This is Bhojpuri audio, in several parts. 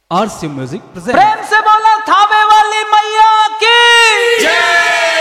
आरसी म्यूजिक प्रेजेंट प्रेम से बोला थावे वाली मैया की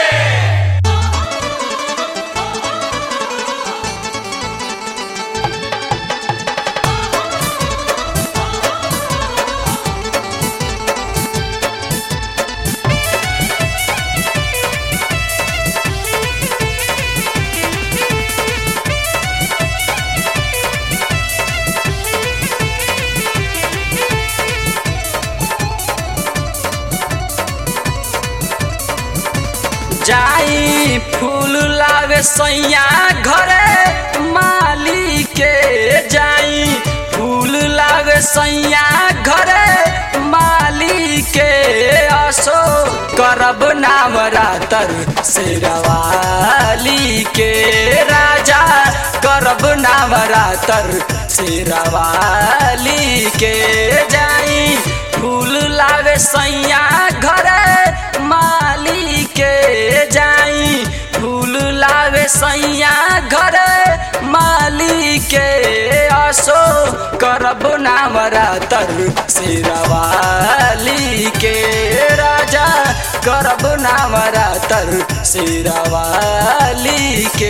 जाई फूल लावे सैया घरे माली के जाई फूल लावे सैया घरे माली के असो करब नाम रातर शेरवाली के राजा करब नाम रातर शेरवाली के जाई फूल लावे सैया घरे माली के जाई फूल लावे सैया घरे माली के असो करब नाम रातर शेरवाली के राजा करब नाम रातर शेरवाली के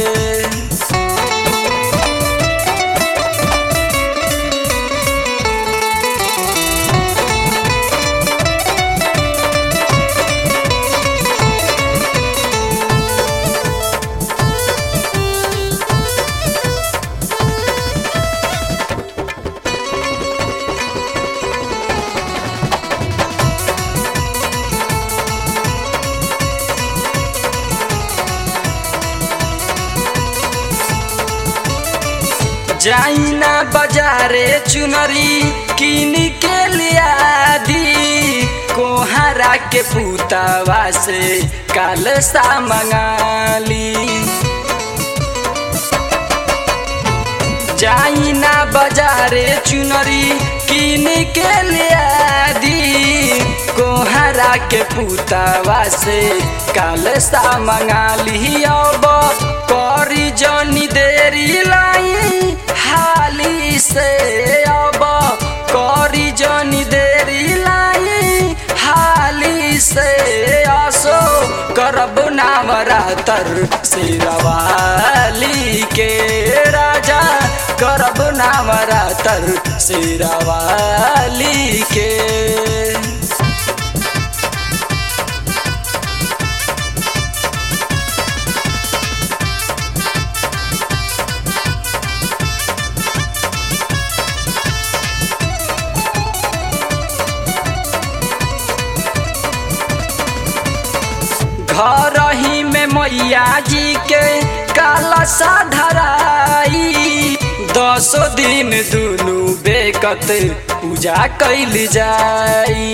जाइना बाजारे चुनरी किन के लिया दी कोहरा के पुतावा से काल सा मंगाली जाइना बाजारे चुनरी किन के लिया दी कोहरा के पुतावा से काल सा मंगाली अब करी जनी देरी लाई हाली से अब करी जनी देरी लाई हाली से असो करब नाम रातर शेरवाली के राजा करब नाम रातर शेरवाली के घर ही में मैया जी के काला सा धराई दसो दिन दुनु बेकत पूजा कैल जाई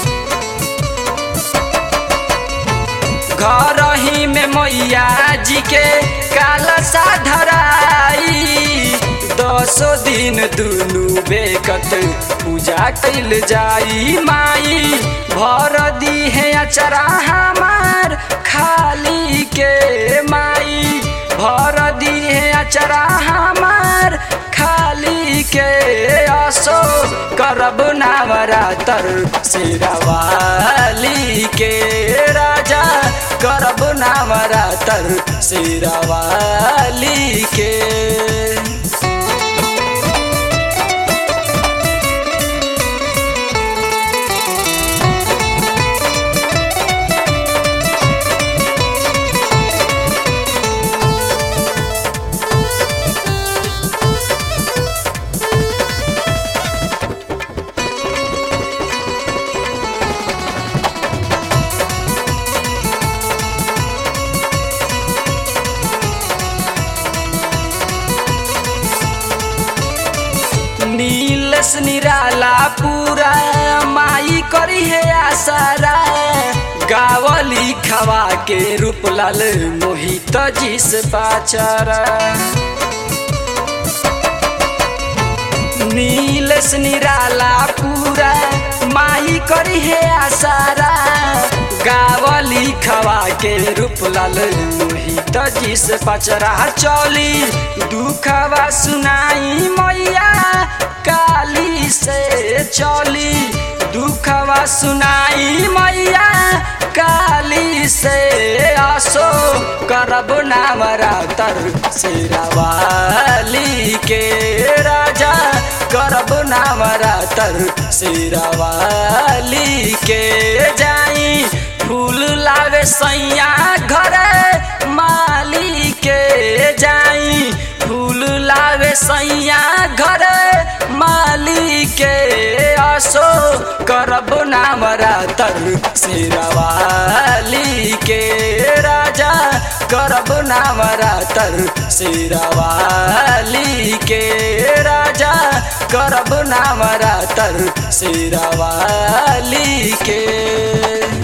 घर ही में मैया जी के काला सा धराई दसो दिन दुनु बेकत पूजा कैल जाई माई भर दी है अचरा हमार खाली के माई भर दी है अचरा हमार खाली के असो करब नावरातर शेरवाली के राजा करब नावरातर शेरवाली के नीलस निराला पूरा माई करी है आसारा गावली खवा के रूपलाल मोहित जिस पाचारा नीलस निराला पूरा माई करी है आसारा गावली लिखवा के रूप लाल मोहित जी से पचरा चौली दुखवा सुनाई मैया काली से चौली दुखवा सुनाई मैया काली से आसो करब नामरातर शेरावाली के राजा करब नामरातर शेरावाली के जाई फूल लावे सैया घरे माली के जाई फूल लावे सैया घरे माली के आसो करब नामरातर शेरावाली के राजा करब नामरातर शेरावाली के राजा करब नामरातर शेरावाली के